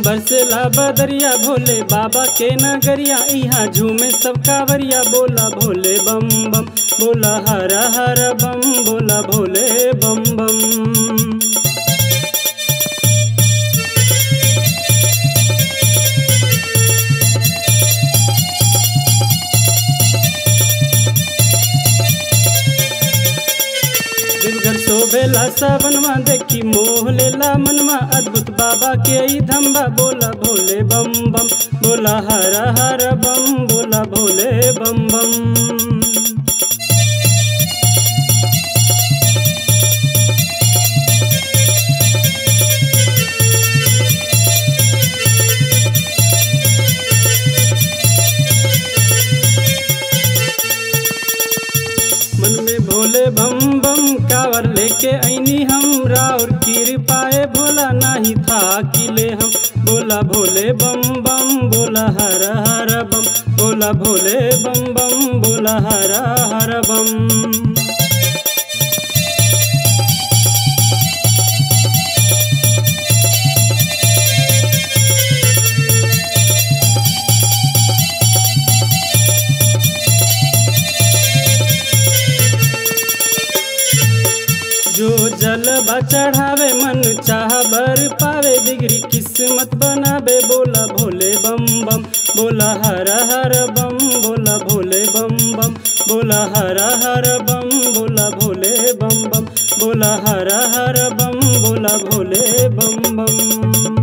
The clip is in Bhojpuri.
बरसेला बदरिया भोले बाबा के नगरिया इहाँ झूमे सब कावरिया बोला भोले बम बम बोला हर हर बम बोला भोले बम बम देवघर शोभेला सावनमा देखी मोह लेला मनमा अद्भुत बाबा के ई धम्बा बोला भोले बम बम बोला हर हर बम बोला भोले बम बम मन में भोले बम बम कावर लेके ऐनी हम राउर कृपाए भोला नाही था किले हम बोला भोले बम बम बोला हर हर बम बोला भोले बम बम बोला हर हर बम जो जल चढ़ावे मन चाह बर पावे बिगड़ी किस्मत बनावे बोला भोले बम बम बोला हर हर बम बोला भोले बम बम बोला हर हर बम बोला भोले बम बम बोला हर हर बम बोला भोले बम बम